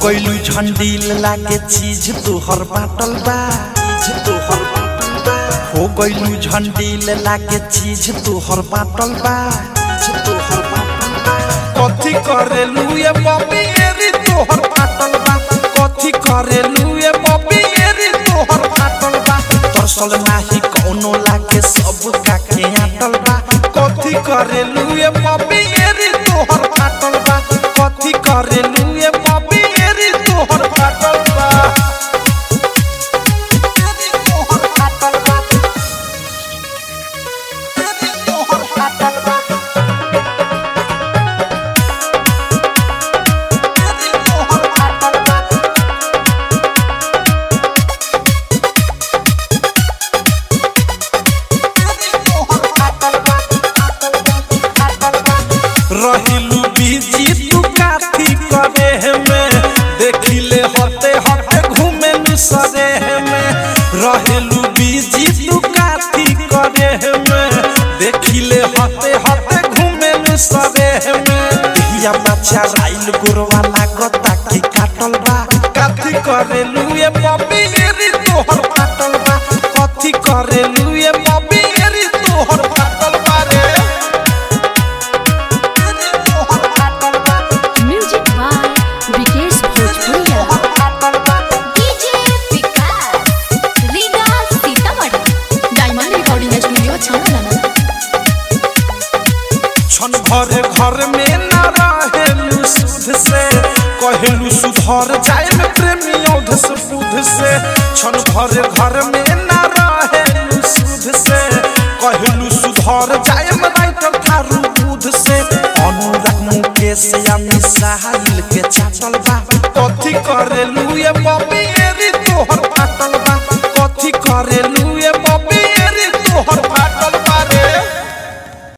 गइलू झंडील लागे चीज तोहर बाटल बा चीज तोहर बाटल बा हो गइलू झंडील लागे चीज तोहर बाटल बा चीज तोहर बाटल बा कथी करेलू ये बॉबी एरी तोहर बाटल बा कथी करेलू ये बॉबी एरी तोहर बाटल बा तरसल नाही कौनो लागे सब काके आटल बा कथी करेलू ये बॉबी एरी तोहर बाटल बा कथी करेलू ये बॉबी एरी तोहर बाटल बा एरी तोहर बाटल बा एरी तोहर बाटल बा एरी तोहर बाटल बा रहिलू बीजी तू काथी करे में देखिले हते हते घूमे नु सरे में रहिलू बीजी तू काथी करे में देखिले हते हते घूमे नु सरे में दिया बच्चा राइल गुरवा लागता की काटल बा काथी करेलू ये बॉबी एरी तोहर काटल बा कथी करेलू ये बॉबी एरी तोहर काटल बा रे एरी तोहर काटल बा music by Vikesh Bhojpuriya DJ Vikas Riga Sitamarhi diamond recording studio छाना क्षण भर घर में न रहेलू सुध से कहलू सुधर जाए में प्रेमी औध से बुध से क्षण भर घर में न रहेलू सुध से कहलू सुधर जाए में राइटर थारू बुध से अनुराग मुकेश या मिसाइल के चाटल बा कथी करेलू ये बाबा